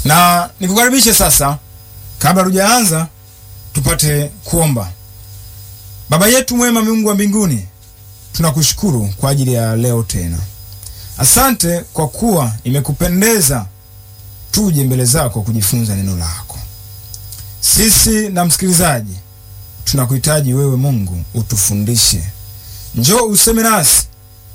na nikukaribishe sasa, kabla tujaanza, tupate kuomba. Baba yetu mwema, Mungu wa mbinguni, tunakushukuru kwa ajili ya leo tena. Asante kwa kuwa imekupendeza tuje mbele zako kujifunza neno lako. Sisi na msikilizaji tunakuhitaji wewe Mungu, utufundishe. Njoo useme nasi,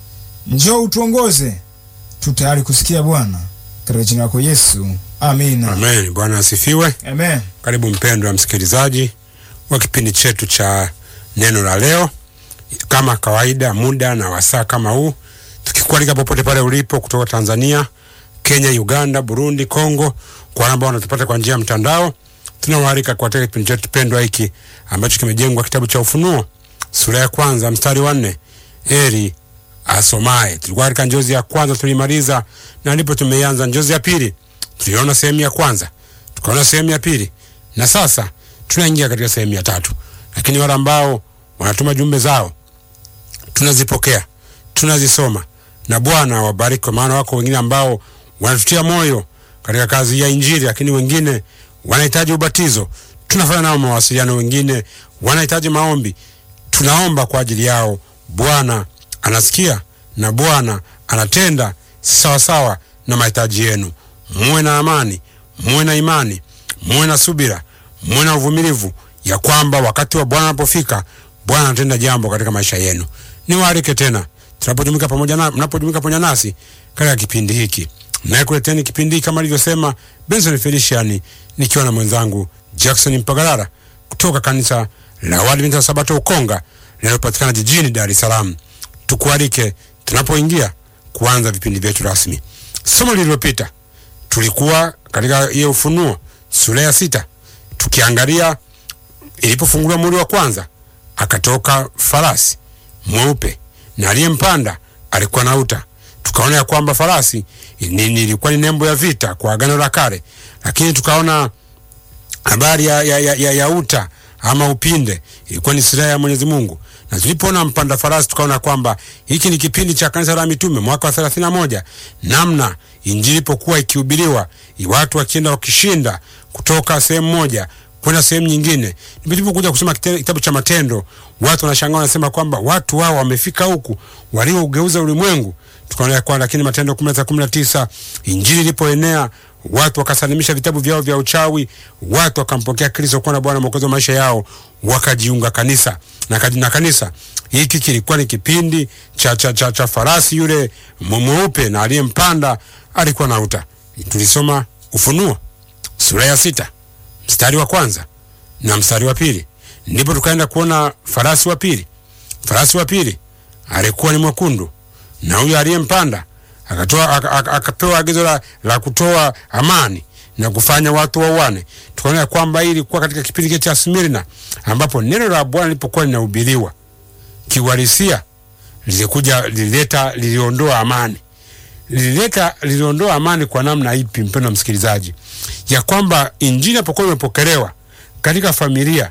njoo utuongoze. Tu tayari kusikia Bwana, katika jina lako Yesu, amina. Amen. Bwana asifiwe. Amen. Karibu mpendwa msikilizaji wa kipindi chetu cha neno la leo, kama kawaida, muda na wasaa kama huu, tukikualika popote pale ulipo, kutoka Tanzania, Kenya, Uganda, Burundi, Kongo, kwa wale ambao wanatupata kwa njia ya mtandao, tunawaalika katika kipindi chetu pendwa hiki ambacho kimejengwa kitabu cha Ufunuo sura ya kwanza mstari wa nne heri asomaye. Tulikuwa katika njozi ya kwanza tulimaliza, na ndipo tumeianza njozi ya pili. Tuliona sehemu ya kwanza, tukaona sehemu ya pili, na sasa tunaingia katika sehemu ya tatu. Lakini wale ambao wanatuma jumbe zao tunazipokea, tunazisoma, na Bwana awabariki, kwa maana wako wengine ambao wanatutia moyo katika kazi ya Injili, lakini wengine wanahitaji ubatizo, tunafanya nao mawasiliano, wengine wanahitaji maombi, tunaomba kwa ajili yao. Bwana anasikia na Bwana anatenda sawasawa na mahitaji yenu. Muwe na amani, muwe na imani, muwe na subira, muwe na uvumilivu, ya kwamba wakati wa Bwana anapofika, Bwana anatenda jambo katika maisha yenu. Niwaalike tena tunapojumuika pamoja na mnapojumuika pamoja nasi katika kipindi hiki. Naye kuleteni kipindi hiki kama alivyosema Benson Felician, nikiwa na mwenzangu Jackson Mpagalala kutoka kanisa la Waadventista wa Sabato Ukonga linalopatikana jijini Dar es Salaam. Tukualike tunapoingia kuanza vipindi vyetu rasmi. Somo lililopita tulikuwa katika hiyo Ufunuo sura ya sita tukiangalia ilipofunguliwa muhuri wa kwanza, akatoka farasi mweupe na aliyempanda alikuwa na uta. Tukaona ya kwamba farasi ni- ilikuwa ni nembo ya vita kwa Agano la Kale, lakini tukaona habari ya, ya, ya, ya, ya uta ama upinde ilikuwa ni silaha ya Mwenyezi Mungu, na tulipoona mpanda farasi tukaona kwamba hiki ni kipindi cha kanisa la mitume mwaka wa 31 namna injili ilipokuwa ikihubiriwa, watu wakienda wakishinda kutoka sehemu moja kwenda sehemu nyingine. Nilipokuja kusoma kite- kitabu cha Matendo, watu wanashangaa wanasema kwamba watu wao wamefika huku waliougeuza ulimwengu. Tukaona ya kwamba lakini Matendo 19 19 injili ilipoenea watu wakasalimisha vitabu vyao vya uchawi, watu wakampokea Kristo kuwa na Bwana Mwokozi wa maisha yao, wakajiunga kanisa na, kaji- na kanisa hiki kilikuwa ni kipindi cha, cha, cha, cha farasi yule mwe- mweupe na aliyempanda alikuwa na uta. Tulisoma Ufunuo sura ya sita mstari wa kwanza na mstari wa pili ndipo tukaenda kuona farasi wa pili. Farasi wa pili alikuwa ni mwekundu na huyo aliyempanda akatoa aka- aka- akapewa agizo la, la kutoa amani na kufanya watu wauane. Tukaona ya kwamba hii ilikuwa katika kipindi kile cha Smirna ambapo neno la Bwana lilipokuwa linahubiriwa kiuhalisia, lilikuja lilileta, liliondoa amani lilileta liliondoa amani kwa namna ipi, mpendwa msikilizaji, ya kwamba injili inapokuwa imepokelewa katika familia,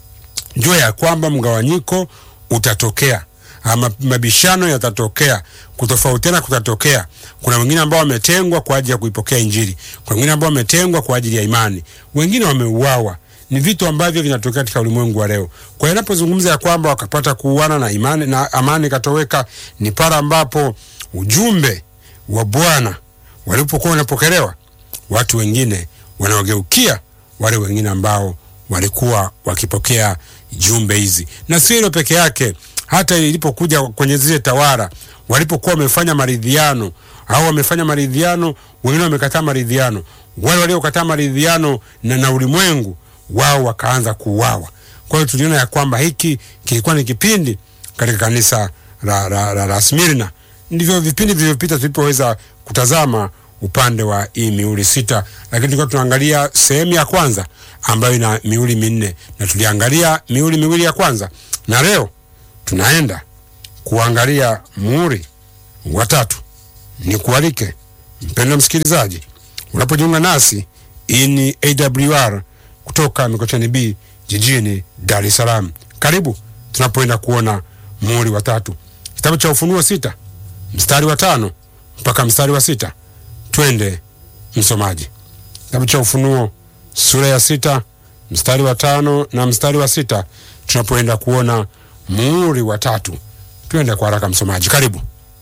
jua ya kwamba mgawanyiko utatokea ama mabishano yatatokea, kutofautiana kutatokea. Kuna wengine ambao wametengwa kwa ajili ya kuipokea injili, kuna wengine ambao wametengwa kwa ajili ya imani, wengine wameuawa. Ni vitu ambavyo vinatokea katika ulimwengu wa leo. Kwa hiyo inapozungumza ya kwamba wakapata kuuana na imani na amani ikatoweka, ni pale ambapo ujumbe wa Bwana walipokuwa wanapokelewa, watu wengine wanawageukia wale wengine ambao walikuwa wakipokea jumbe hizi. Na sio hilo peke yake, hata ilipokuja kwenye zile tawara, walipokuwa wamefanya maridhiano au wamefanya maridhiano, wengine wamekataa maridhiano, wale waliokataa maridhiano na, na ulimwengu wao wakaanza kuuawa. Kwa hiyo tuliona ya kwamba hiki kilikuwa ni kipindi katika kanisa la, la, la, la Smirna. Ndivyo vipindi vilivyopita tulipoweza kutazama upande wa hii mihuri sita, lakini tulikuwa tunaangalia sehemu ya kwanza ambayo ina mihuri minne na tuliangalia mihuri miwili ya kwanza, na leo tunaenda kuangalia muhuri wa tatu. Ni kualike mpendwa msikilizaji, unapojiunga nasi, hii ni AWR kutoka Mikocheni B jijini Dar es Salaam. Karibu tunapoenda kuona muhuri wa tatu, kitabu cha Ufunuo sita mstari wa tano mpaka mstari wa sita. Twende msomaji. kitabu cha Ufunuo sura ya sita mstari wa tano na mstari wa sita tunapoenda kuona muhuri wa tatu. Tuende kwa haraka, msomaji, karibu.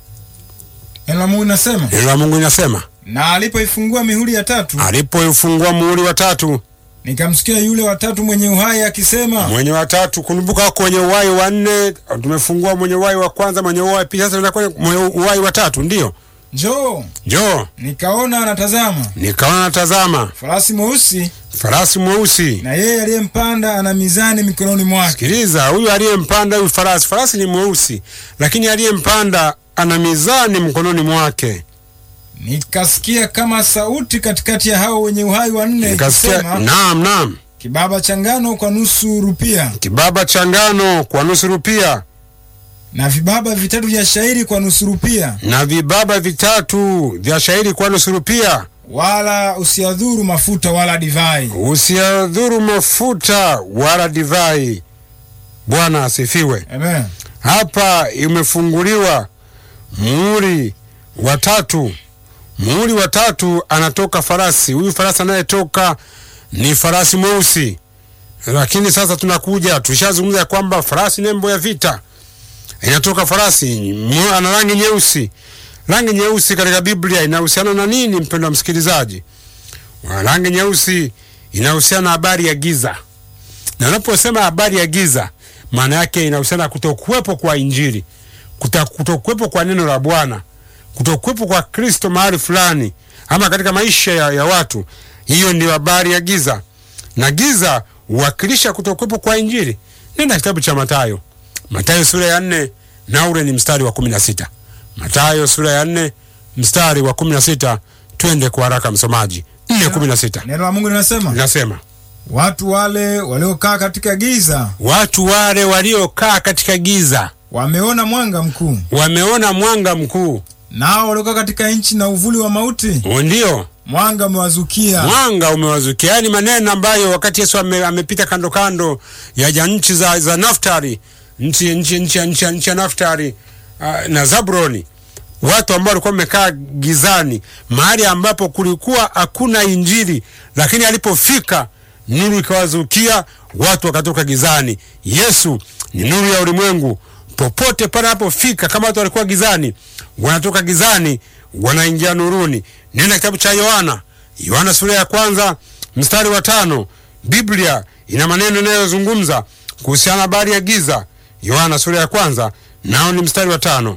Neno la Mungu linasema, Neno la Mungu linasema na alipoifungua mihuri ya tatu, alipoifungua muhuri wa tatu, nikamsikia yule watatu mwenye uhai akisema, mwenye wa tatu. Kumbuka kwenye uhai wa nne tumefungua mwenye uhai wa kwanza, mwenye uhai pili, sasa tunakwenda mwenye uhai wa tatu. Ndiyo, njoo. njoo. Nikaona anatazama Nikaona natazama farasi mweusi, farasi mweusi. na yeye aliyempanda ana mizani mikononi mwake. Sikiliza, huyu aliyempanda huyu farasi, farasi ni mweusi, lakini aliyempanda ana mizani mkononi mwake. Nikasikia kama sauti katikati ya hao wenye uhai wanne Nikasikia, ikisema, naam, naam, kibaba cha ngano kwa nusu rupia kibaba cha ngano kwa nusu rupia na vibaba vitatu vya shairi kwa nusu rupia, na vibaba vitatu vya shairi kwa nusu rupia. wala usiadhuru mafuta wala divai. Usiadhuru mafuta wala divai. Bwana asifiwe. Amen. Hapa imefunguliwa muhuri wa tatu. Muhuri wa tatu anatoka farasi. Huyu farasi anayetoka ni farasi mweusi, lakini sasa tunakuja, tushazungumza ya kwamba farasi nembo ya vita, inatoka farasi mu- ana rangi nyeusi. Rangi nyeusi katika Biblia inahusiana na nini, mpendwa msikilizaji? Rangi nyeusi inahusiana na habari ya giza, na unaposema habari ya giza, maana yake inahusiana na kutokuwepo kwa Injili, kuta- kutokuwepo kwa neno la Bwana, kutokuwepo kwa Kristo mahali fulani ama katika maisha ya, ya watu. Hiyo ndio habari ya giza, na giza huwakilisha kutokuwepo kwa Injili. Nenda kitabu cha Mathayo, Mathayo sura ya nne na ule ni mstari wa kumi na sita. Mathayo sura ya nne mstari wa kumi na sita. Twende kwa haraka msomaji. nne kumi na sita Neno la Mungu linasema, linasema watu wale waliokaa katika giza watu wale waliokaa katika giza wameona mwanga mkuu, wameona mwanga mkuu. nao waliokaa katika nchi na uvuli wa mauti, Ndio mwanga umewazukia. mwanga umewazukia. Yaani maneno ambayo wakati Yesu ame, amepita kando kando ya ja nchi za, za Naftali, nchi nchi nchi nchi nchi ya Naftali uh, na Zabroni, watu ambao walikuwa wamekaa gizani, mahali ambapo kulikuwa hakuna Injili, lakini alipofika nuru ikawazukia, watu wakatoka gizani. Yesu ni nuru ya ulimwengu. Popote pale anapofika, kama watu walikuwa gizani, wanatoka gizani wanaingia nuruni. Nenda kitabu cha Yohana, Yohana sura ya kwanza mstari wa tano. Biblia ina maneno yanayozungumza kuhusiana na habari ya giza. Yohana sura ya kwanza nao ni mstari wa tano.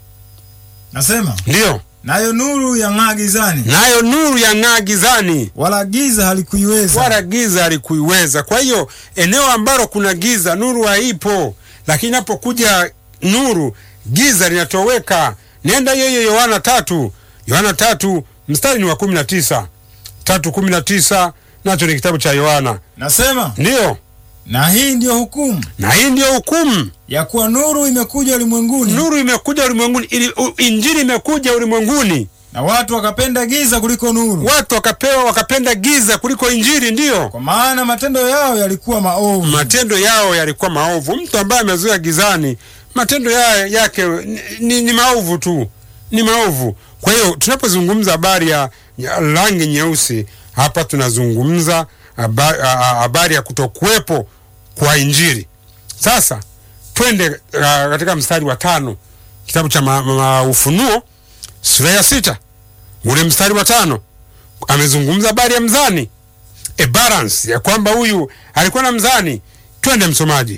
Nasema Ndiyo, nayo nuru yang'aa gizani, nayo nuru yang'aa gizani, wala giza halikuiweza. wala giza halikuiweza. Kwa hiyo eneo ambalo kuna giza, nuru haipo, lakini inapokuja nuru, giza linatoweka. Nenda hiyo hiyo Yohana tatu, Yohana tatu mstari ni wa kumi na tisa tatu kumi na tisa nacho ni kitabu cha Yohana. Nasema Ndiyo, na hii ndiyo hukumu na hii ndiyo hukumu. ya kuwa nuru imekuja ulimwenguni, Nuru imekuja ulimwenguni, ili u- injili imekuja ulimwenguni, na watu wakapenda giza kuliko nuru, watu wakapewa wakapenda giza kuliko injili. Ndiyo, kwa maana matendo yao yalikuwa maovu. matendo yao yalikuwa maovu. Mtu ambaye amezuia gizani, matendo ya, yake ni, ni, ni maovu tu, ni maovu. Kwa hiyo tunapozungumza habari ya, ya rangi nyeusi hapa tunazungumza haba- a- a- habari ya kutokuwepo kwa injili. Sasa twende uh, katika mstari wa tano kitabu cha ma, ma, Ufunuo sura ya sita ule mstari wa tano amezungumza habari ya mzani a balance ya kwamba huyu alikuwa na mzani. Twende msomaji,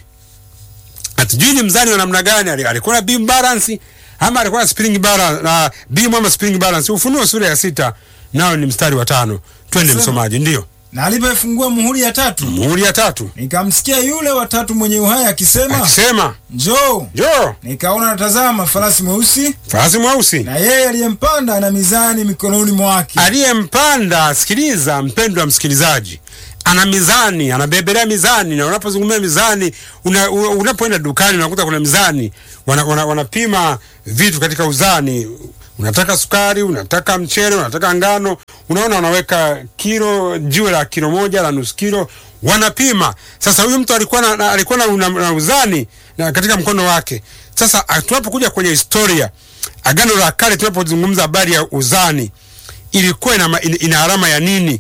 hatujui ni mzani wa namna gani, ali- alikuwa na beam balance ama alikuwa na spring balance na beam ama spring balance. Ufunuo sura ya sita nao ni mstari wa tano. Twende Sema. msomaji, ndio Na alipoifungua muhuri ya tatu, muhuri ya tatu nikamsikia yule watatu mwenye uhai akisema, akisema, njoo. njoo Nikaona natazama farasi mweusi, farasi mweusi na yeye aliyempanda ana mizani mikononi mwake. aliyempanda. Sikiliza mpendwa msikilizaji, ana mizani, anabebelea mizani. Na unapozungumzia mizani, una, una, unapoenda dukani unakuta kuna mizani, wanapima wana, wanapima vitu katika uzani. Unataka sukari, unataka mchele, unataka ngano, unaona wanaweka kilo, jiwe la kilo moja la nusu kilo, wanapima. Sasa huyu mtu alikuwa na, na, alikuwa na, na, na uzani na katika mkono wake. Sasa ah, tunapokuja kwenye historia, Agano la Kale, tunapozungumza habari ya uzani ilikuwa ina, ma- ina, ina alama ya nini?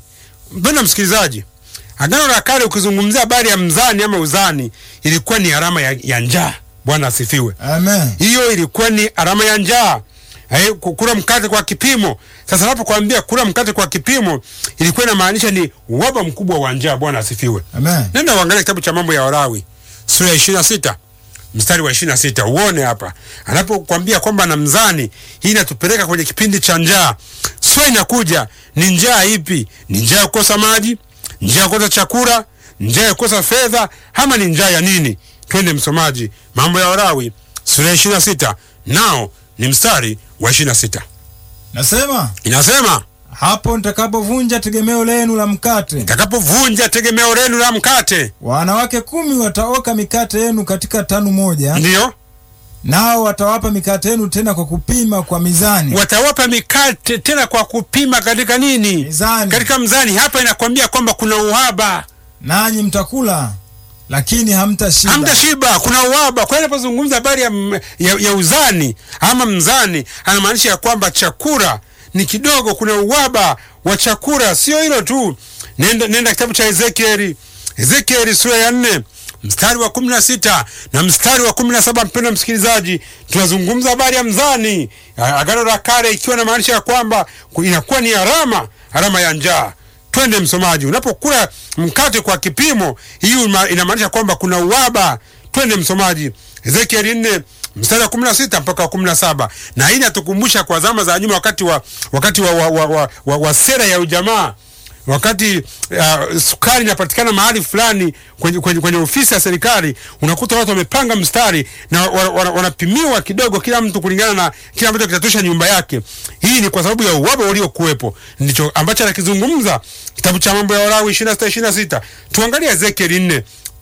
mpenda msikilizaji, Agano la Kale ukizungumzia habari ya mzani ama uzani, ilikuwa ni alama ya, ya njaa. Bwana asifiwe. Amen. Hiyo ilikuwa ni alama ya njaa. Eh, ku- kula mkate kwa kipimo. Sasa napokuambia kula mkate kwa kipimo, ilikuwa inamaanisha ni uhaba mkubwa wa njaa. Bwana asifiwe. Amen. Nenda uangalie kitabu cha mambo ya Walawi sura ya ishirini na sita mstari wa ishirini na sita uone hapa anapokwambia kwamba na mzani. Hii inatupeleka kwenye kipindi cha njaa. Swali inakuja, ni njaa ipi? Ni njaa ya kukosa maji, njaa ya kukosa chakula, njaa ya kukosa fedha, ama ni njaa ya nini? Twende msomaji, mambo ya Walawi sura ya ishirini na sita nao ni mstari wa ishirini na sita Nasema inasema hapo nitakapovunja tegemeo lenu la mkate, takapovunja tegemeo lenu la mkate, wanawake kumi wataoka mikate yenu katika tanu moja, ndiyo nao watawapa mikate yenu tena kwa kupima kwa mizani. watawapa mikate tena kwa kupima katika nini? Mizani. Katika mzani. Hapa inakwambia kwamba kuna uhaba, Nanyi mtakula lakini hamtashiba. hamtashiba, kuna uhaba. Kwa hiyo anapozungumza habari ya, m- ya, ya uzani ama mzani, anamaanisha ya kwamba chakula ni kidogo, kuna uhaba wa chakula. Sio hilo tu, nenda, nenda kitabu cha Ezekieli, Ezekieli sura ya nne mstari wa kumi na sita na mstari wa kumi na saba Mpendwa msikilizaji, tunazungumza habari ya mzani, A- Agano la Kale, ikiwa na maanisha ya kwamba ku- inakuwa ni alama alama ya njaa. Twende msomaji, unapokula mkate kwa kipimo, hiyo ima- inamaanisha kwamba kuna uhaba. Twende msomaji, Ezekieli nne mstari wa kumi na sita mpaka wa kumi na saba na hii inatukumbusha kwa zama za nyuma, wakati wa wakati wa, wa, wa, wa, wa, wa sera ya ujamaa wakati uh, sukari inapatikana mahali fulani kwenye, kwenye, kwenye ofisi ya serikali, unakuta watu wamepanga mstari na wa- wa- wanapimiwa kidogo, kila mtu kulingana na kila ambacho kitatosha nyumba yake. Hii ni kwa sababu ya uhaba uliokuwepo, ndicho ambacho anakizungumza kitabu cha Mambo ya Walawi 26 26. Tuangalie Ezekieli 4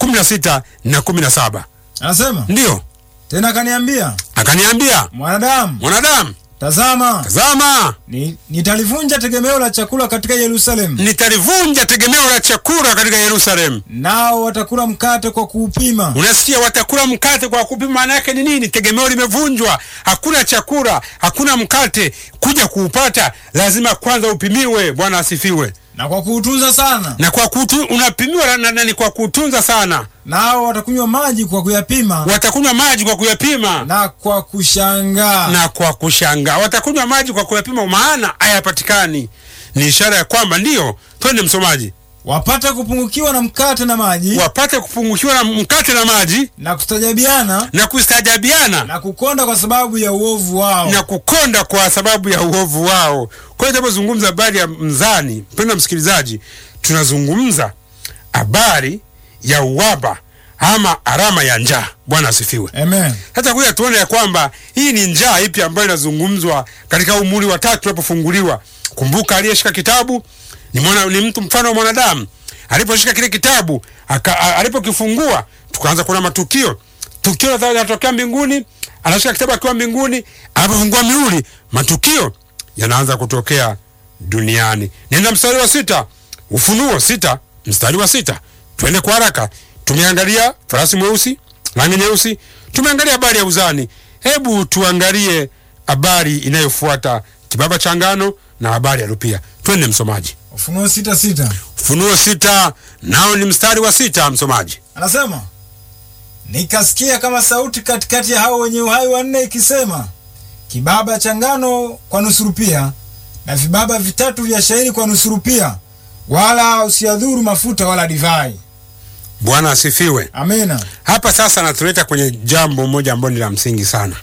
16 na 17. Anasema Ndiyo tena, akaniambia akaniambia, mwanadamu, mwanadamu, tazama, tazama, ni, nitalivunja tegemeo la chakula katika Yerusalemu, nitalivunja tegemeo la chakula katika Yerusalemu. nao watakula mkate kwa kuupima. Unasikia, watakula mkate kwa kupima. Maana yake ni nini? Tegemeo limevunjwa, hakuna chakula, hakuna mkate. Kuja kuupata lazima kwanza upimiwe. Bwana asifiwe. na kwa kuutunza sana, Na kwa kutu, unapimiwa na, na, na ni kwa kutunza sana. nao watakunywa maji kwa kuyapima Watakunywa maji kwa kuyapima na kwa kushangaa. na kwa kushangaa. Watakunywa maji kwa kuyapima, maana hayapatikani. Ni ishara ya kwamba ndiyo. Twende msomaji, wapate kupungukiwa na mkate na maji wapate kupungukiwa na mkate na maji na kustajabiana na kustajabiana na kukonda kwa sababu ya uovu wao. na kukonda kwa sababu ya uovu wao. Kwa hiyo tunapozungumza habari ya mzani, mpendwa msikilizaji, tunazungumza habari ya uwaba ama alama ya njaa. Bwana asifiwe. Amen. Hata kuja tuone ya kwamba hii ni njaa ipi ambayo inazungumzwa katika umuri wa tatu tunapofunguliwa. Kumbuka aliyeshika kitabu ni mwana, ni mtu mfano wa mwanadamu. Aliposhika kile kitabu aka, a- alipokifungua tukaanza kuona matukio. Tukio linatokea mbinguni, anashika kitabu akiwa mbinguni, anapofungua mihuri, matukio yanaanza kutokea duniani. Nenda mstari wa sita, Ufunuo sita mstari wa sita. Twende kwa haraka. Tumeangalia farasi mweusi, rangi nyeusi, tumeangalia habari ya uzani. Hebu tuangalie habari inayofuata, kibaba cha ngano na habari ya rupia. Twende msomaji, Ufunuo sita sita Ufunuo sita nao ni mstari wa sita. Msomaji, anasema nikasikia kama sauti katikati ya hao wenye uhai wanne ikisema, kibaba cha ngano kwa nusu rupia na vibaba vitatu vya shairi kwa nusu rupia, wala usiadhuru mafuta wala divai. Bwana asifiwe. Amina. Hapa sasa anatuleta kwenye jambo moja ambalo ni la msingi sana,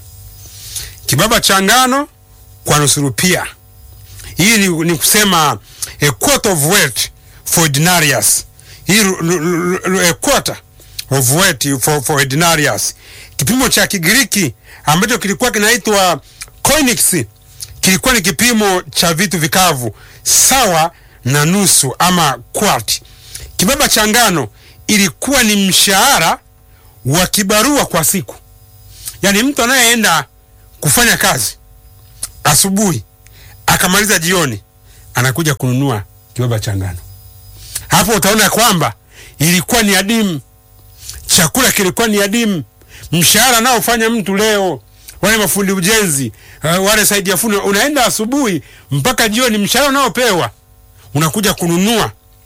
kibaba cha ngano kwa nusu rupia. Hii ni, ni kusema a quarter of weight for denarius. Hii ru- ru- ru- ru- a quarter of weight for, for a denarius, kipimo cha Kigiriki ambacho kilikuwa kinaitwa koinix, kilikuwa ni kipimo cha vitu vikavu sawa na nusu ama quart. Kibaba cha ngano ilikuwa ni mshahara wa kibarua kwa siku, yaani mtu anayeenda kufanya kazi asubuhi akamaliza jioni, anakuja kununua kibaba cha ngano. Hapo utaona kwamba ilikuwa ni adimu, chakula kilikuwa ni adimu. Mshahara anaofanya mtu leo, wale mafundi ujenzi, uh, wale saidia fundi, unaenda asubuhi mpaka jioni, mshahara unaopewa unakuja kununua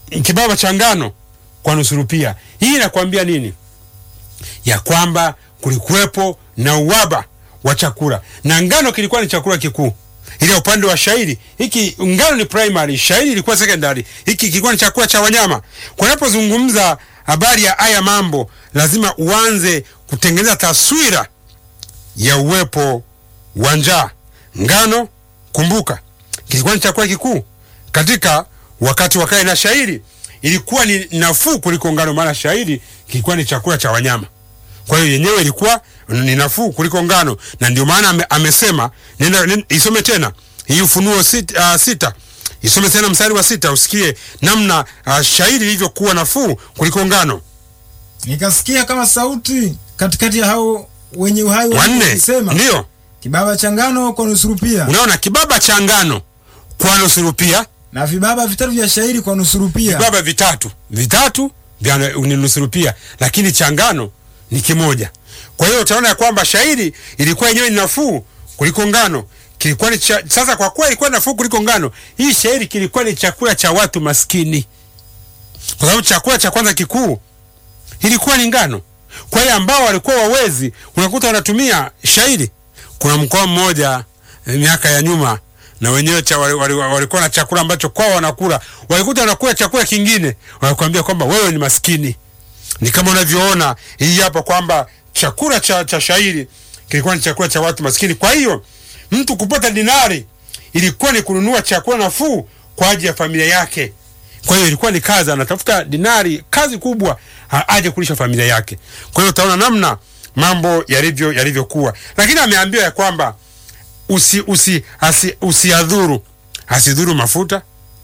kibaba cha ngano kwa nusu rupia. Hii inakwambia nini? Ya kwamba kulikuwepo na uhaba wa chakula na ngano kilikuwa ni chakula kikuu. Ile upande wa shairi hiki, ngano ni primary, shairi ilikuwa secondary. Hiki kilikuwa ni chakula cha wanyama. Kwa unapozungumza habari ya haya mambo, lazima uanze kutengeneza taswira ya uwepo wa njaa. Ngano, kumbuka, kilikuwa ni chakula kikuu katika wakati wa kale, na shairi ilikuwa ni nafuu kuliko ngano, maana shairi kilikuwa ni chakula cha wanyama. Kwa hiyo yenyewe ilikuwa ni nafuu kuliko ngano, na ndio maana ame, amesema nenda, nenda isome tena hii Ufunuo sita, uh, sita isome tena mstari wa sita usikie namna uh, shairi ilivyokuwa nafuu kuliko ngano. Nikasikia kama sauti katikati ya hao wenye uhai Wanne wakisema, ndio kibaba cha ngano kwa nusu rupia unaona kibaba cha ngano kwa nusu rupia, na vibaba vitatu vya shairi kwa nusu rupia. vibaba vitatu vitatu vya ni nusu rupia, lakini cha ngano ni kimoja. Kwa hiyo utaona ya kwamba shairi ilikuwa yenyewe ni nafuu kuliko ngano kilikuwa ni cha, sasa kwa kuwa ilikuwa nafuu kuliko ngano, hii shairi kilikuwa ni chakula cha watu maskini, kwa sababu chakula cha kwanza kikuu ilikuwa ni ngano. Kwa hiyo ambao walikuwa wawezi, unakuta wanatumia shairi. Kuna mkoa mmoja eh, miaka ya nyuma na wenyewe cha wali- wali- walikuwa na chakula ambacho kwao wanakula, walikuta wanakula chakula kingine, wanakuambia kwamba wewe ni maskini. Ni kama unavyoona hii hapa kwamba chakula cha, cha shairi kilikuwa ni chakula cha watu maskini. Kwa hiyo mtu kupata dinari ilikuwa ni kununua chakula nafuu kwa ajili ya familia yake. Kwa hiyo ilikuwa ni kazi, anatafuta dinari, kazi kubwa, a- aje kulisha familia yake. Kwa hiyo utaona namna mambo yalivyo yalivyokuwa, lakini ameambiwa ya kwamba usi, usi, asi, usiadhuru asidhuru mafuta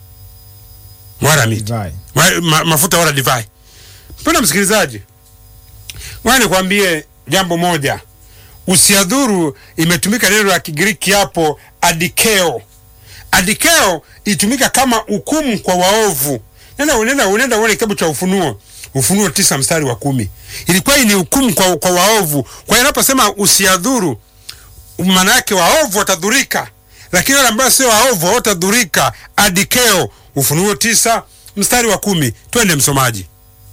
wala miti Divai. Wa- ma, mafuta wala divai. Mpendwa msikilizaji, ngoja nikwambie jambo moja. Usiadhuru imetumika neno la Kigiriki hapo adikeo. Adikeo itumika kama hukumu kwa waovu. Nenda unenda unenda uone kitabu cha Ufunuo, Ufunuo tisa mstari wa kumi. Ilikuwa hii ni hukumu kwa, kwa waovu. Kwa hiyo inaposema usiadhuru, maana yake waovu watadhurika, lakini wale ambao sio waovu hawatadhurika. Adikeo, Ufunuo tisa mstari wa kumi. Twende msomaji.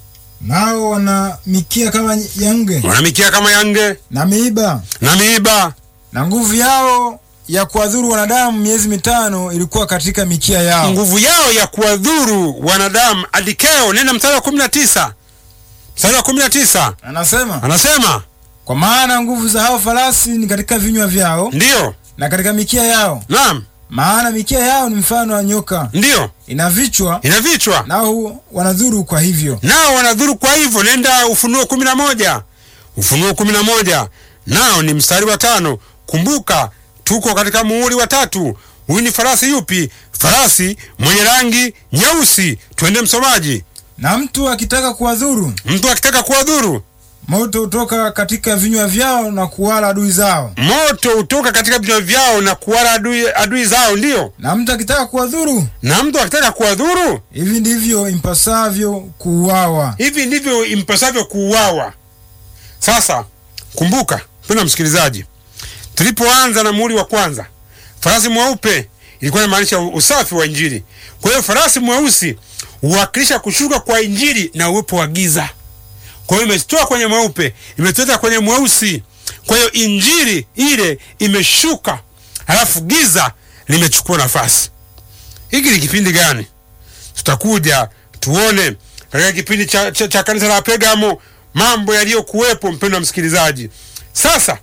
Nao wana mikia kama ya nge Wanamikia kama yange na miiba, na miiba na nguvu yao ya kuwadhuru wanadamu miezi mitano ilikuwa katika mikia yao. nguvu yao ya kuwadhuru wanadamu. Adikeo, nenda mstari wa kumi na tisa mstari wa kumi na tisa Anasema, anasema kwa maana nguvu za hao farasi ni katika vinywa vyao ndiyo, na katika mikia yao, naam, maana mikia yao ni mfano wa nyoka, ndiyo, ina vichwa, ina vichwa nao wanadhuru kwa hivyo. nao wanadhuru. Kwa hivyo nenda Ufunuo kumi na moja Ufunuo kumi na moja nao ni mstari wa tano. Kumbuka tuko katika muhuri wa tatu. Huyu ni farasi yupi? Farasi mwenye rangi nyeusi. Twende msomaji. Na mtu akitaka kuwadhuru, Mtu akitaka kuwadhuru, moto hutoka katika vinywa vyao na kuwala adui zao. moto hutoka katika vinywa vyao na kuwala adui, adui zao. Ndiyo, Na mtu akitaka kuwadhuru, na mtu akitaka kuwadhuru, hivi ndivyo impasavyo kuuawa. hivi ndivyo impasavyo kuuawa. Sasa kumbuka, mpendwa msikilizaji, tulipoanza na muhuri wa kwanza, farasi mweupe ilikuwa inamaanisha usafi wa Injili. Kwa hiyo farasi mweusi huwakilisha kushuka kwa Injili na uwepo wa giza. Kwa hiyo imetoka kwenye mweupe imeteta kwenye mweusi. Kwa hiyo Injili ile imeshuka, halafu giza limechukua nafasi. Hiki ni kipindi gani? Tutakuja tuone katika kipindi cha, cha, cha kanisa la Pegamo mambo yaliyokuwepo, mpendwa msikilizaji. Sasa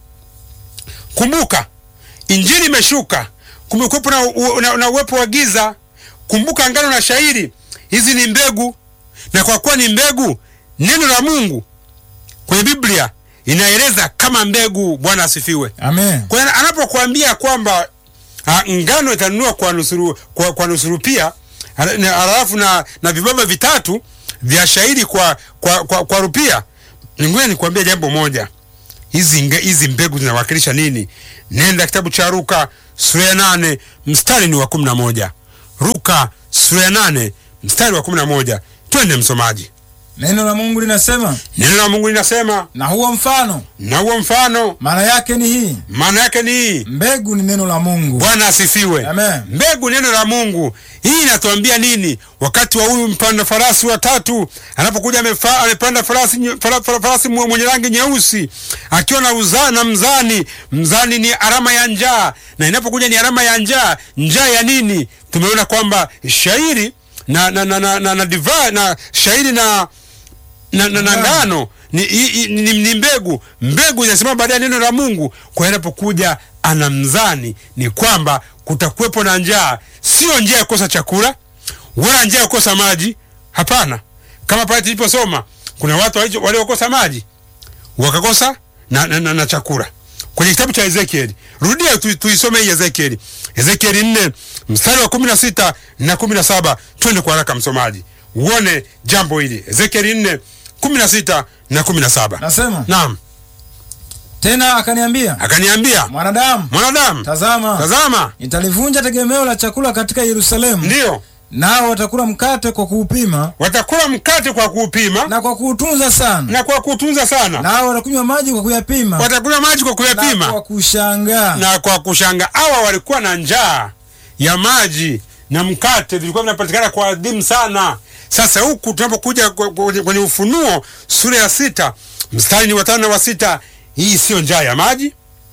kumbuka, injili imeshuka, kumekuwepo na, u- na, na uwepo wa giza. Kumbuka ngano na shairi, hizi ni mbegu, na kwa kuwa ni mbegu, neno la Mungu kwenye Biblia inaeleza kama mbegu. Bwana asifiwe. Amen. Kwa hiyo anapokuambia kwamba ah, ngano itanunua kwa nusuru, kwa, kwa nusuru pia halafu na, halafu na, na vibaba vitatu vya shairi kwa, kwa, kwa, kwa rupia, ningoja nikuambia jambo moja. Hizi nge- hizi mbegu zinawakilisha nini? Nenda kitabu cha Luka sura ya nane mstari ni wa kumi na moja. Luka sura ya nane mstari wa kumi na moja. Twende msomaji. Neno la Mungu linasema, Neno la Mungu linasema, na huo mfano na huo mfano maana yake ni hii: maana yake ni hii. mbegu ni neno la Mungu. Bwana asifiwe. Amen. Mbegu neno la Mungu. Hii inatuambia nini? Wakati wa huyu mpanda farasi wa tatu anapokuja amefa- amepanda farasi nye- fara- fara- farasi mwe- mwenye rangi nyeusi akiwa na uza, na mzani. Mzani ni alama ya njaa, na inapokuja ni alama ya njaa, njaa ya nini? Tumeona kwamba shairi na na na, na, na, na divai na shairi na na, na, na Ngano. ngano ni, i, i, ni, ni mbegu. Mbegu inasimama baada ya neno la Mungu. Kwa hiyo inapokuja ana mzani, ni kwamba kutakuwepo na njaa, sio njaa ya kukosa chakula wala njaa ya kukosa maji. Hapana, kama pale tuliposoma, kuna watu walicho- waliokosa maji wakakosa na, na, na, na chakula kwenye kitabu cha Ezekieli. Rudia tu, tuisome hii Ezekieli, Ezekieli nne mstari wa kumi na sita na kumi na saba. Twende kwa haraka msomaji, uone jambo hili. Ezekieli nne kumi na sita na kumi na saba. Nasema Naam, tena, akaniambia akaniambia mwanadamu, mwanadamu, tazama, tazama, nitalivunja tegemeo la chakula katika Yerusalemu, ndiyo nao watakula mkate kwa kuupima watakula mkate kwa kuupima na kwa kuutunza sana, na kwa kutunza sana, nao watakunywa maji kwa kuyapima watakula maji kwa na kuyapima kwa kushangaa. na kwa kushanga hawa walikuwa na njaa ya maji na mkate vilikuwa vinapatikana kwa adhimu sana. Sasa huku tunapokuja kwe- kwenye kwenye Ufunuo sura ya sita mstari ni watano na wa sita, hii siyo njaa ya maji,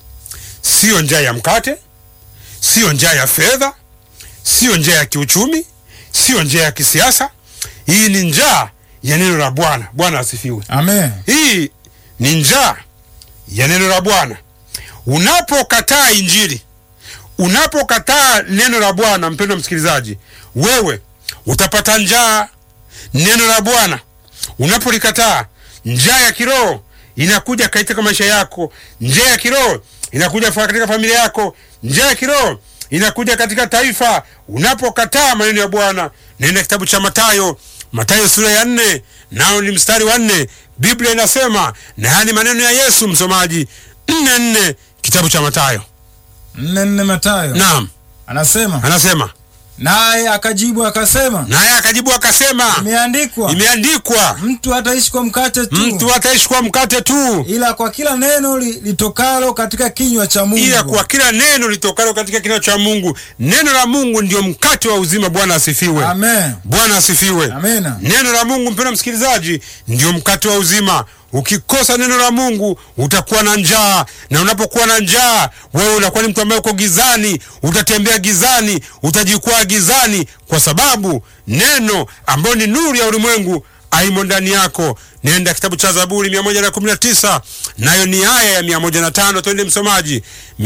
siyo njaa ya mkate, siyo njaa ya fedha, siyo njaa ya kiuchumi, siyo njaa ya kisiasa. Hii ni njaa ya neno la Bwana. Bwana asifiwe. Amen. Hii ni njaa ya neno la Bwana. Unapokataa Injili, unapokataa neno la Bwana, mpendwa msikilizaji, wewe utapata njaa. Neno la Bwana unapolikataa, njaa ya kiroho inakuja katika maisha yako. Njaa ya kiroho inakuja fa- katika familia yako. Njaa ya kiroho inakuja katika taifa. Unapokataa maneno ya Bwana, nenda kitabu cha Mathayo, Mathayo sura ya nne, nao ni mstari wa nne. Biblia inasema, na haya ni maneno ya Yesu, msomaji, nne nne, kitabu cha Mathayo. nne nne Mathayo Naam, anasema, anasema naye akajibu akasema, naye akajibu akasema, imeandikwa, imeandikwa, mtu hataishi kwa mkate tu, mtu ataishi kwa mkate tu, ila kwa kila neno li, litokalo katika kinywa cha Mungu. ila kwa kila neno litokalo katika kinywa cha Mungu. Neno la Mungu ndio mkate wa uzima. Bwana asifiwe. Amen. Bwana asifiwe. Amena. Neno la Mungu, mpendwa msikilizaji, ndio mkate wa uzima. Ukikosa neno la Mungu utakuwa na njaa, na unapokuwa na njaa, wewe unakuwa ni mtu ambaye uko gizani, utatembea gizani, utajikwaa gizani, kwa sababu neno ambayo ni nuru ya ulimwengu aimo ndani yako. Nenda kitabu cha Zaburi 119 nayo ni aya ya 105. Twende msomaji,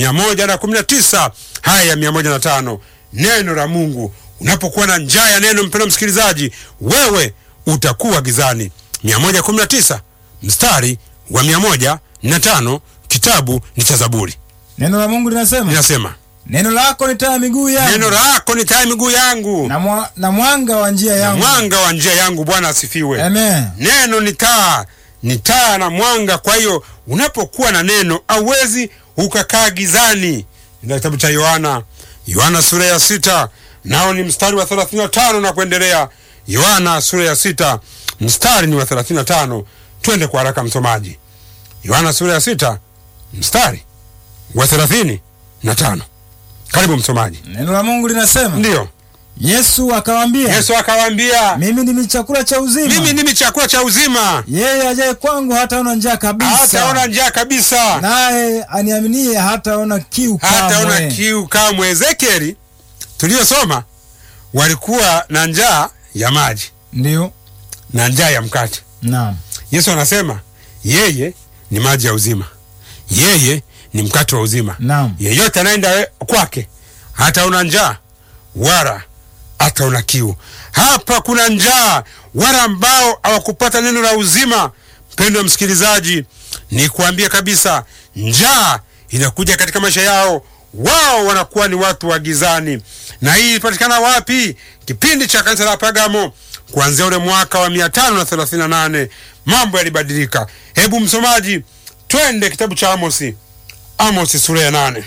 119 haya ya 105. Neno la Mungu, unapokuwa na njaa ya neno, mpendwa msikilizaji, wewe utakuwa gizani. 119 mstari wa 105, kitabu ni cha Zaburi, Neno la Mungu linasema, linasema neno lako ni taa ya miguu yangu neno lako ni taa ya miguu yangu na, mwa, na mwanga wa njia na yangu. mwanga wa njia yangu. Bwana asifiwe. Amen. Neno ni taa, ni taa na mwanga. Kwa hiyo unapokuwa na neno hauwezi ukakaa gizani. Ndio kitabu cha Yohana, Yohana sura ya sita nao ni mstari wa 35 na kuendelea. Yohana sura ya sita mstari ni wa 35. Twende kwa haraka msomaji. Yohana sura ya sita mstari wa 35. Karibu msomaji. Neno la Mungu linasema, Ndiyo, Yesu akawaambia, Yesu akawaambia, mimi ndimi chakula cha uzima, mimi ndimi chakula cha uzima, yeye ajaye kwangu hataona njaa kabisa, hataona njaa kabisa, naye aniaminie hataona kiu hataona kamwe. kiu kamwe. Ezekieli tuliyosoma walikuwa na njaa ya maji Ndiyo, na njaa ya mkate. naam, Yesu anasema yeye ni maji ya uzima, yeye ni mkate wa uzima. naam, Yeyote anaenda kwake hataona njaa wala hataona kiu. Hapa kuna njaa, wala ambao hawakupata neno la uzima. Mpendo wa msikilizaji, ni kuambia kabisa, njaa inakuja katika maisha yao, wao wanakuwa ni watu wa gizani. Na hii ilipatikana wapi? Kipindi cha kanisa la Pagamo, kuanzia ule mwaka wa mia tano na thelathini na nane mambo yalibadilika. Hebu msomaji, twende kitabu cha Amosi, Amosi sura ya nane.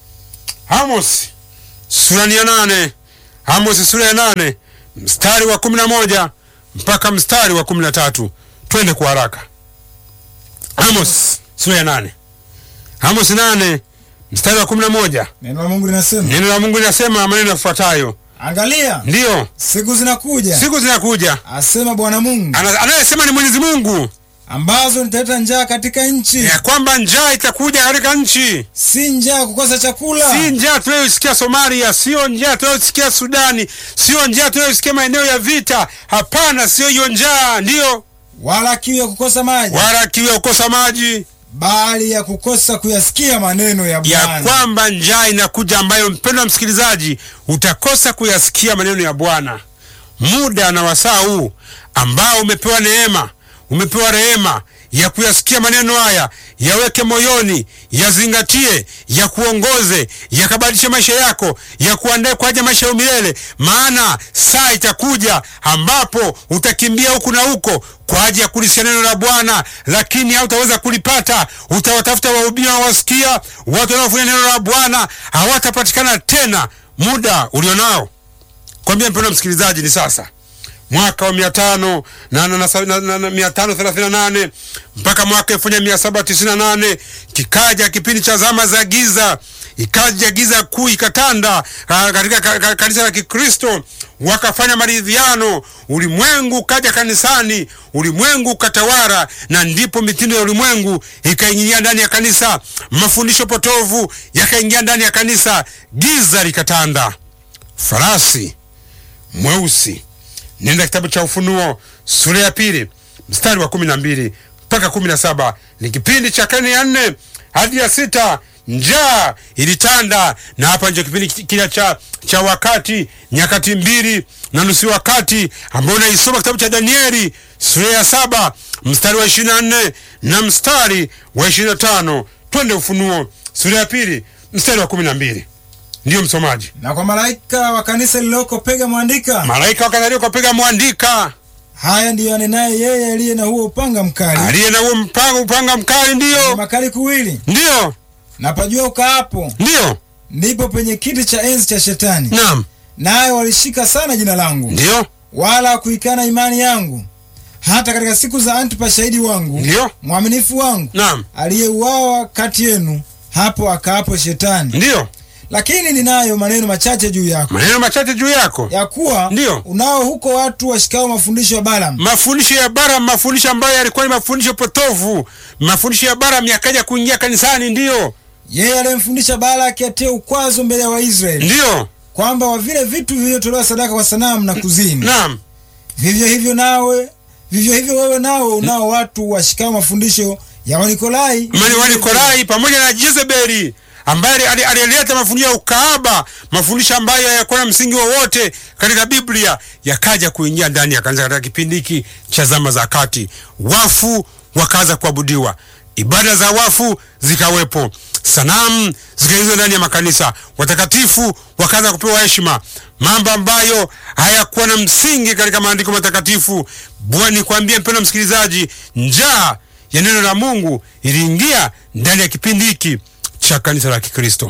Amosi sura ni ya nane. Amosi sura ya nane mstari wa kumi na moja mpaka mstari wa kumi na tatu. twende kwa haraka. Amos sura ya nane. Amos nane mstari wa kumi na moja. Neno la Mungu linasema, Neno la Mungu linasema maneno yafuatayo, angalia ndiyo siku zinakuja, siku zinakuja, asema Bwana Mungu, Ana- anayesema ni Mwenyezi Mungu, ambazo nitaleta njaa katika nchi, ya kwamba njaa itakuja katika nchi, si njaa ya kukosa chakula, si njaa tunayosikia Somalia, sio njaa tunayosikia Sudani, sio njaa tunayosikia maeneo ya vita. Hapana, sio hiyo njaa, ndiyo, wala kiu ya kukosa maji, wala kiu ya kukosa maji, bali ya kukosa kuyasikia maneno ya ya Bwana. kwamba njaa inakuja ambayo, mpendwa msikilizaji, utakosa kuyasikia maneno ya Bwana. Muda na wasaa huu ambao umepewa neema, umepewa rehema ya kuyasikia maneno haya, yaweke moyoni, yazingatie, yakuongoze, yakabadilishe maisha yako, yakuandae kwa ajili ya maisha ya milele. Maana saa itakuja ambapo utakimbia huku na huko kwa ajili ya kulisikia neno la Bwana, lakini hautaweza kulipata. Utawatafuta wahubiri wasikia, watu wanaofanya neno la Bwana hawatapatikana tena. Muda ulionao kwambia mpendwa msikilizaji, ni sasa mwaka wa mia tano na, na, na, na, na, na, mia tano thelathini na nane mpaka mwaka elfu moja mia saba tisini na nane kikaja kipindi cha zama za giza, ikaja giza kuu ikatanda ah, katika ka- ka- kanisa la Kikristo, wakafanya maridhiano, ulimwengu ukaja kanisani, ulimwengu ukatawara, na ndipo mitindo ya ulimwengu ikaingia ndani ya kanisa, mafundisho potovu yakaingia ndani ya kanisa, giza likatanda. Farasi mweusi. Nenda kitabu cha Ufunuo sura ya pili mstari wa kumi na mbili mpaka kumi na saba ni kipindi cha karne ya nne hadi ya sita. Njaa ilitanda, na hapa ndio kipindi kile cha, cha wakati, nyakati mbili na nusu wakati, ambao unaisoma kitabu cha Danieli sura ya saba mstari wa ishirini na nne na mstari wa ishirini na tano Twende Ufunuo sura ya pili mstari wa kumi na mbili Ndiyo msomaji. Na kwa malaika wa kanisa lililoko Pega mwandika, Malaika wakadhalika kapiga mwandika haya ndiyo anenaye yeye aliye na huo upanga mkali aliye na huo mpanga upanga mkali, na ndiyo makali kuwili, ndiyo na pajua ukaapo ndiyo, ndipo penye kiti cha enzi cha Shetani, naam, naye walishika sana jina langu, ndiyo wala kuikana imani yangu, hata katika siku za Antipa shahidi wangu, ndiyo, mwaminifu wangu, naam, aliyeuawa kati yenu, hapo akaapo Shetani. ndiyo. Lakini ninayo maneno machache juu yako, Maneno machache juu yako, ya kuwa Ndiyo. unao huko watu washikao mafundisho ya Balaam, mafundisho ya Balaam, mafundisho ambayo yalikuwa ni mafundisho potovu, mafundisho ya Balaam yakaja kuingia kanisani, ndiyo, yeye aliyemfundisha Balaki atie ukwazo mbele ya Waisraeli, ndiyo, kwamba wa vile vitu vilivyotolewa sadaka kwa sanamu na kuzini, naam, vivyo hivyo nawe vivyo hivyo wewe nawe unao watu washikao mafundisho ya Wanikolai mani wa Nikolai pamoja na Jezebeli ambaye ali- alileta mafundisho ya ukaaba, mafundisho ambayo hayakuwa na msingi wowote katika Biblia, yakaja kuingia ndani ya kanisa katika kipindi hiki cha zama za kati. Wafu wakaanza kuabudiwa, ibada za wafu zikawepo, sanamu zikaingizwa ndani ya makanisa, watakatifu wakaanza kupewa heshima, mambo ambayo hayakuwa na msingi katika maandiko matakatifu. Bwana, nikwambie mpendwa msikilizaji, njaa ya neno la Mungu iliingia ndani ya kipindi hiki cha kanisa la Kikristo.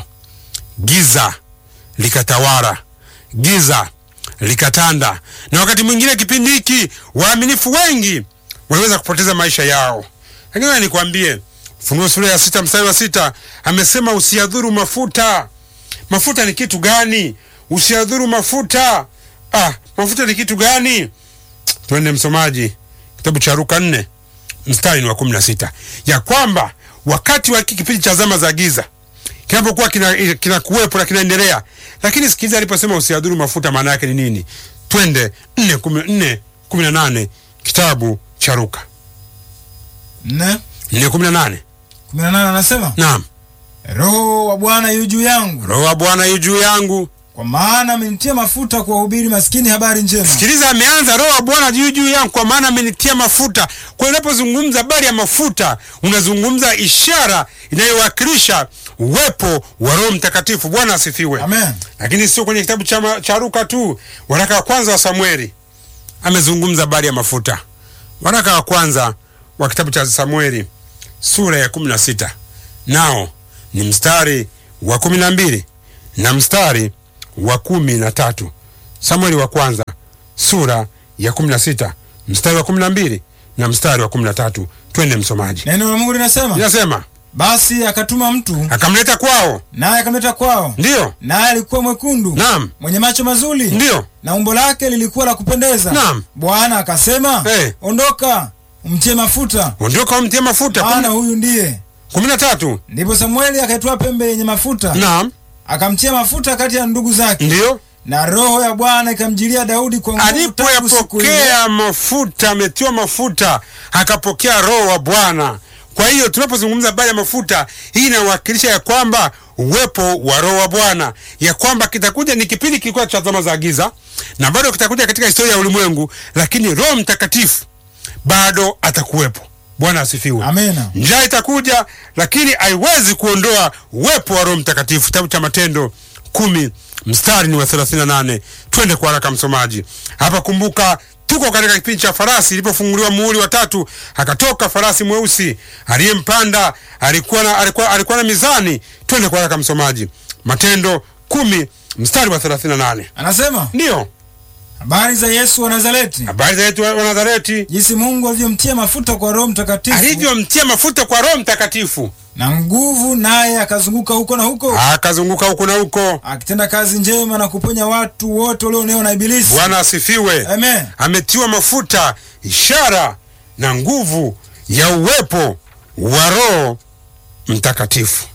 Giza likatawala, giza likatanda, na wakati mwingine kipindi hiki waaminifu wengi waliweza kupoteza maisha yao. Lakini wewe nikwambie, Ufunuo sura ya sita mstari wa sita amesema usiadhuru mafuta. Mafuta ni kitu gani? Usiadhuru mafuta. Ah, mafuta ni kitu gani? Twende msomaji, kitabu cha Luka nne mstari ni wa kumi na sita ya kwamba wakati wa hiki kipindi cha zama za giza kinapokuwa kina, kina kuwepo na kinaendelea, lakini sikiliza, aliposema usiadhuru mafuta, maana yake ni nini? Twende nne kumi nne kumi na nane kitabu cha Luka nne nne kumi na nane kumi na nane anasema Naam, Roho wa Bwana yu juu yangu, Roho wa Bwana yu juu yangu. kwa maana amenitia mafuta kuwahubiri maskini habari njema, Sikiliza, ameanza Roho wa Bwana juu juu yangu, kwa maana amenitia mafuta. Kwa hiyo unapozungumza habari ya mafuta, unazungumza ishara inayowakilisha uwepo wa Roho Mtakatifu. Bwana asifiwe. amen. Lakini sio kwenye kitabu cha, ma- cha Luka tu, waraka wa kwanza wa Samueli amezungumza habari ya mafuta. Waraka wa kwanza wa kitabu cha Samueli sura ya kumi na sita nao ni mstari wa kumi na mbili na mstari wa kumi na tatu Samueli wa kwanza sura ya kumi na sita mstari wa kumi na mbili na mstari wa kumi na tatu twende msomaji Neno la Mungu linasema, inasema basi akatuma mtu akamleta kwao naye akamleta kwao, ndiyo naye alikuwa mwekundu naam mwenye macho mazuri ndiyo na umbo lake lilikuwa la kupendeza. Naam. Bwana akasema, Eh. ondoka umtie mafuta, ondoka umtie mafuta maana huyu ndiye. kumi na tatu Ndipo Samueli akaitwaa pembe yenye mafuta, naam akamtia mafuta kati ya ndugu zake, ndiyo na roho ya Bwana ikamjilia Daudi kwa nguvu tangu siku ile. alipoyapokea mafuta ametiwa mafuta akapokea roho wa bwana kwa hiyo tunapozungumza habari ya mafuta hii inawakilisha ya kwamba uwepo wa roho wa bwana ya kwamba kitakuja ni kipindi kilikuwa cha zama za giza na bado kitakuja katika historia ya ulimwengu lakini roho mtakatifu bado atakuwepo bwana asifiwe Amena. njaa itakuja lakini haiwezi kuondoa uwepo wa roho mtakatifu kitabu cha matendo kumi mstari ni wa 38 twende kwa haraka msomaji hapa kumbuka tuko katika kipindi cha farasi ilipofunguliwa muhuri wa tatu akatoka farasi mweusi aliyempanda alikuwa na, alikuwa, alikuwa na mizani twende kwa haraka msomaji matendo kumi mstari wa 38 Anasema ndiyo habari za Yesu wa Nazareti, habari za yetu wa wa nazareti jinsi Mungu alivyomtia mafuta kwa Roho Mtakatifu alivyomtia mafuta kwa roho mtakatifu na nguvu, naye akazunguka huko na huko akazunguka huku na huko akitenda kazi njema na kuponya watu wote walionewa na Ibilisi. bwana asifiwe Amen. ametiwa mafuta ishara na nguvu ya uwepo wa roho mtakatifu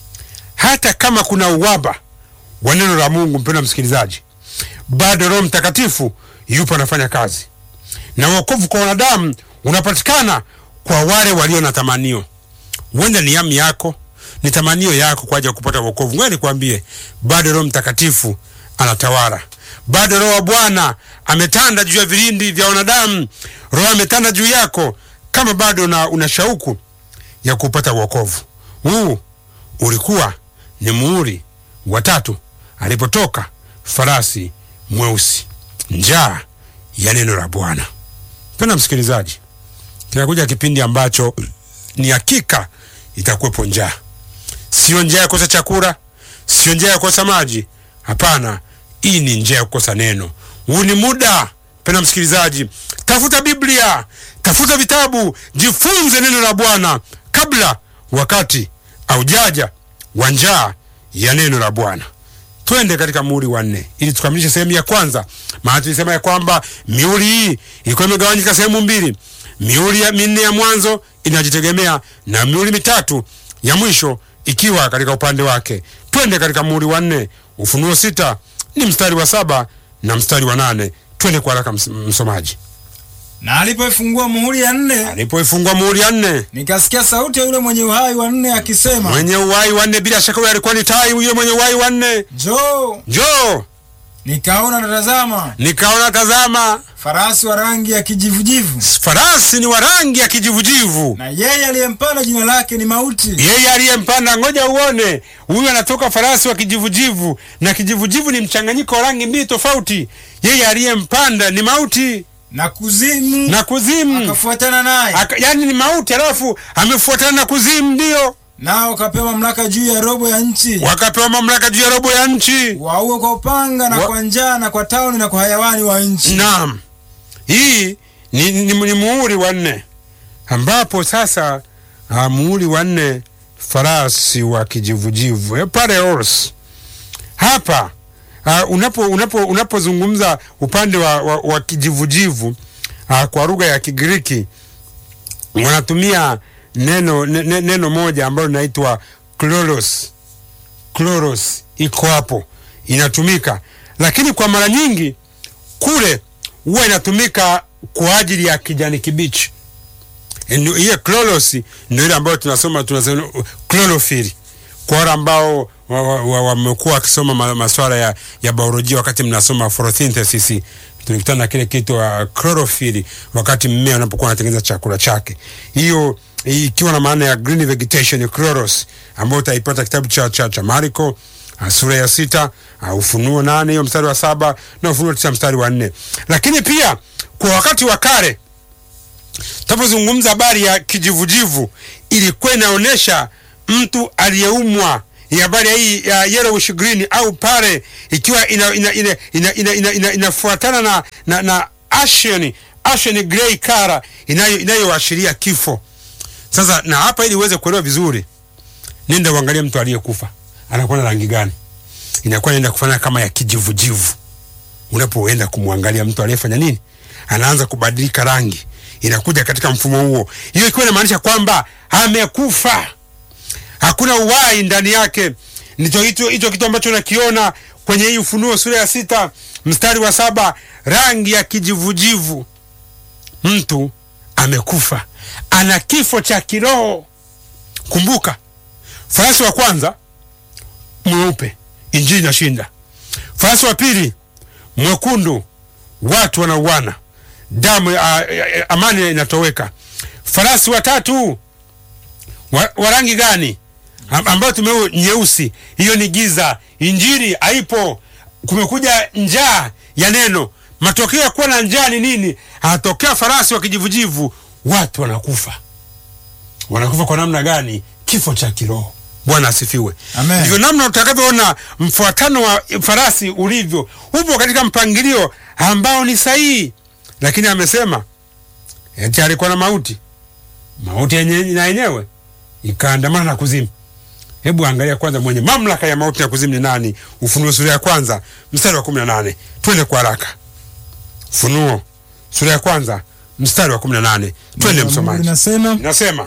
hata kama kuna uwaba wa neno la mungu mpenda msikilizaji bado roho mtakatifu yupo anafanya kazi na uokovu kwa wanadamu unapatikana kwa wale walio na tamanio huenda ni yamu yako ni tamanio yako kwa ajili ya kupata wokovu ngoja nikwambie bado roho mtakatifu anatawala bado roho wa bwana ametanda juu ya vilindi vya wanadamu roho ametanda juu yako kama bado una, una shauku ya kupata wokovu huu ulikuwa ni muhuri wa tatu alipotoka farasi mweusi njaa ya neno la bwana penda msikilizaji kinakuja kipindi ambacho ni hakika itakuwepo njaa sio njaa ya kukosa chakula sio njaa ya kukosa maji hapana hii ni njaa ya kukosa neno huu ni muda pena msikilizaji tafuta biblia tafuta vitabu jifunze neno la bwana kabla wakati aujaja wa njaa ya neno la bwana twende katika muhuri wa nne ili tukamilishe sehemu ya kwanza maana tulisema ya kwamba mihuri hii ilikuwa imegawanyika sehemu mbili mihuri ya minne ya mwanzo inajitegemea na mihuri mitatu ya mwisho ikiwa katika upande wake twende katika muhuri wa nne ufunuo sita ni mstari wa saba na mstari wa nane twende kwa haraka ms- msomaji Na alipoifungua muhuri ya nne, alipoifungua muhuri ya nne nikasikia sauti ya yule mwenye uhai wa nne akisema, mwenye uhai wa nne bila shaka huyo alikuwa ni tai yule mwenye uhai wa nne njoo. njoo Nikaona na tazama, nikaona tazama farasi wa rangi ya kijivujivu, farasi ni wa rangi ya kijivujivu na yeye aliyempanda jina lake ni Mauti, yeye aliyempanda ngoja uone huyu anatoka farasi wa kijivujivu na kijivujivu ni mchanganyiko wa rangi mbili tofauti yeye aliyempanda ni mauti na kuzimu na kuzimu akafuatana naye, Aka, yani ni mauti alafu amefuatana na kuzimu ndio nao kapewa mamlaka juu ya robo ya nchi, wakapewa mamlaka juu ya robo ya nchi waue kwa upanga na Wa- kwa njaa na kwa tauni na kwa hayawani wa nchi. naam hii ni, ni, ni muhuri wa nne ambapo sasa uh, muhuri wa nne farasi wa kijivujivu eh, pale horse hapa uh, unapo unapo unapozungumza upande wa, wa, wa kijivujivu uh, kwa lugha ya Kigiriki wanatumia neno ne, ne, neno moja ambalo linaitwa kloros kloros iko hapo inatumika lakini kwa mara nyingi kule huwa inatumika kwa ajili ya kijani kibichi Ndio- hiyo kloros ndio ile ambayo tunasoma tunasema chlorophyll kwa wale ambao wamekuwa wa, wa, wamekuwa wakisoma ma, maswala ya, ya biolojia wakati mnasoma photosynthesis tulikutana na kile kitu uh, chlorophyll wakati mmea unapokuwa unatengeneza chakula chake hiyo ikiwa na maana ya green vegetation chloros ambayo utaipata kitabu cha, cha, cha Marko uh, sura ya sita uh, Ufunuo nane hiyo mstari wa saba na Ufunuo tisa mstari wa nne lakini pia kwa wakati wa kale tunapozungumza habari ya kijivujivu ilikuwa inaonyesha mtu aliyeumwa ya habari ya hii ya yellowish green au pale ikiwa ina, ina, ina, ina, ina, ina, ina, inafuatana na, na, na ashen ashen grey color inayo inayoashiria kifo. Sasa na hapa, ili uweze kuelewa vizuri, nenda uangalie mtu aliyekufa anakuwa na rangi gani. Inakuwa inaenda kufanya kama ya kijivujivu. Unapoenda kumwangalia mtu aliyefanya nini, anaanza kubadilika rangi, inakuja katika mfumo huo. Hiyo ikiwa inamaanisha kwamba amekufa, hakuna uhai ndani yake. Ndicho hicho hicho kitu ambacho nakiona kwenye hii Ufunuo sura ya sita mstari wa saba rangi ya kijivujivu. Mtu amekufa, ana kifo cha kiroho. Kumbuka, farasi wa kwanza mweupe, injili inashinda. Farasi wa pili mwekundu, watu wanauana, damu a, a, amani inatoweka. Farasi wa tatu wa, wa rangi gani? ambayo tumeu nyeusi, hiyo ni giza. Injili haipo. Kumekuja njaa ya neno. Matokeo ya kuwa na njaa ni nini? Anatokea farasi wa kijivujivu, watu wanakufa. Wanakufa kwa namna gani? Kifo cha kiroho. Bwana asifiwe. Amen. Ndivyo namna utakavyoona mfuatano wa farasi ulivyo, upo katika mpangilio ambao ni sahihi, lakini amesema eti alikuwa na mauti, mauti yenye na yenyewe ikaandamana na kuzimu. Hebu angalia kwanza, mwenye mamlaka ya mauti na kuzimu ni nani? Ufunuo sura ya kwanza mstari wa kumi na nane. Twende kwa haraka. Ufunuo sura ya kwanza mstari wa kumi na nane. Twende Mungu msomaji. linasema Nasema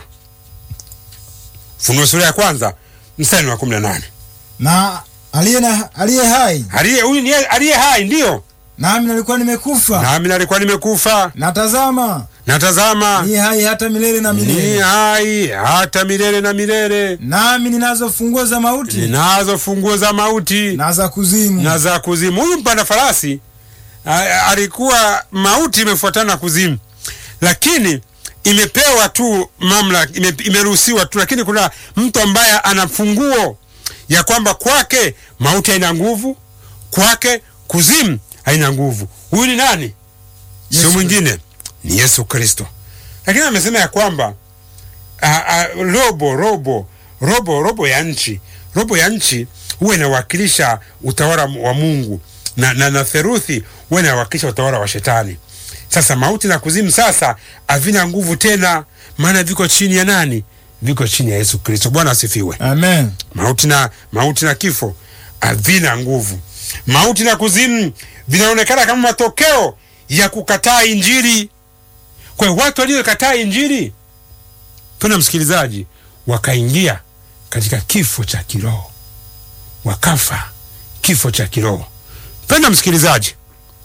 Ufunuo sura ya kwanza mstari wa kumi na nane. na aliye na aliye hai Aliye huyu ni yeye aliye hai, ndiyo nami nalikuwa nimekufa nami nalikuwa nimekufa, na tazama na tazama ni hai hata milele na ni milele hai hata milele na milele, nami ninazo funguo za mauti ninazo funguo za mauti na za kuzimu na za kuzimu. Huyu mpanda farasi a- alikuwa mauti imefuatana na kuzimu, lakini imepewa tu mamlaka, ime, imeruhusiwa tu, lakini kuna mtu ambaye ana funguo ya kwamba kwake mauti haina nguvu, kwake kuzimu haina nguvu. Huyu ni nani? Sio Yesu. mwingine, ni Yesu Kristo. Lakini amesema ya kwamba a, a, robo robo robo robo ya nchi robo ya nchi huwa inawakilisha utawala wa Mungu na, na, na theruthi huwa inawakilisha utawala wa Shetani. Sasa mauti na kuzimu sasa havina nguvu tena, maana viko chini ya nani? Viko chini ya Yesu Kristo. Bwana asifiwe. amen Mauti na mauti na kifo havina nguvu. Mauti na kuzimu vinaonekana kama matokeo ya kukataa Injili. Kwa hiyo watu waliokataa Injili, tuna msikilizaji, wakaingia katika kifo cha kiroho, wakafa kifo cha kiroho. Penda msikilizaji,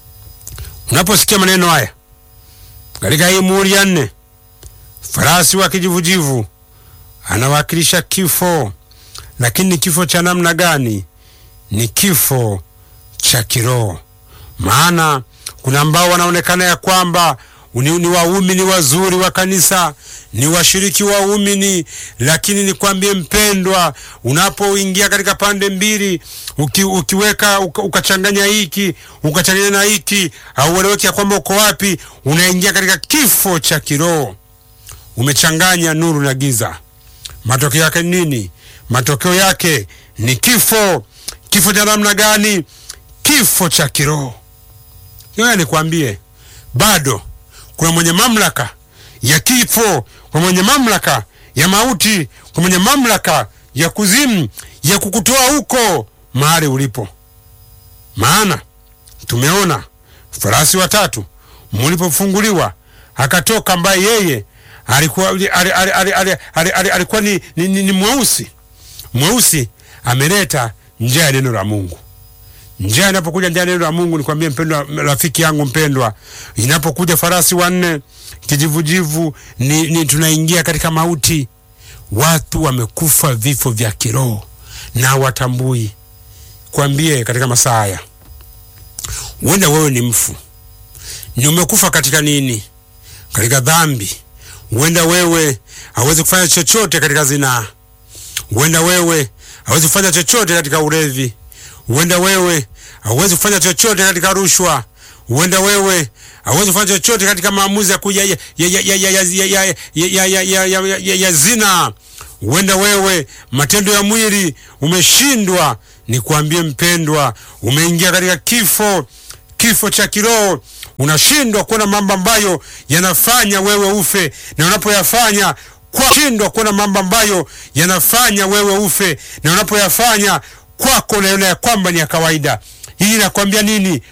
unaposikia maneno haya katika hii muhuri ya nne, farasi wa kijivujivu anawakilisha kifo, lakini ni kifo cha namna gani? Ni kifo cha kiroho. Maana kuna ambao wanaonekana ya kwamba ni, ni waumini wazuri wa kanisa, ni washiriki waumini, lakini nikwambie mpendwa, unapoingia katika pande mbili uki, ukiweka uka, ukachanganya hiki ukachanganya na hiki, haueleweki ya kwamba uko wapi, unaingia katika kifo cha kiroho. Umechanganya nuru na giza. Matokeo yake ni nini? Matokeo yake ni kifo. Kifo cha namna gani? Kifo cha kiroho. Ngoja nikwambie, bado kuna mwenye mamlaka ya kifo, kuna mwenye mamlaka ya mauti, kuna mwenye mamlaka ya kuzimu, ya kukutoa huko mahali ulipo. Maana tumeona farasi watatu mulipofunguliwa akatoka, ambaye yeye alikuwa ali- ali- ali- ali- ali- ali- ali- alikuwa ni, ni, ni, ni mweusi mweusi, ameleta njia ya neno la Mungu. Njia inapokuja njia ya neno la Mungu, nikwambie mpendwa, rafiki yangu mpendwa, inapokuja farasi wanne kijivujivu, ni, ni tunaingia katika mauti. Watu wamekufa vifo vya kiroho na watambui. Kwambie katika masaa haya, huenda wewe ni mfu, ni umekufa katika nini? Katika dhambi. Huenda wewe hawezi kufanya chochote katika zinaa. Huenda wewe hawezi kufanya chochote katika ulevi. Huenda wewe hauwezi kufanya chochote katika rushwa. Huenda wewe hauwezi kufanya chochote katika maamuzi ya kuja ya ya ya ya ya ya ya ya ya ya ya ya ya zina. Huenda wewe matendo ya mwili umeshindwa. Nikwambie mpendwa, umeingia katika kifo kifo cha kiroho. Unashindwa kuona mambo ambayo yanafanya wewe ufe, na unapoyafanya kwa shindwa kuona mambo ambayo yanafanya wewe ufe, na unapoyafanya kwako unaona ya kwamba ni ya kawaida. Hii inakwambia nini?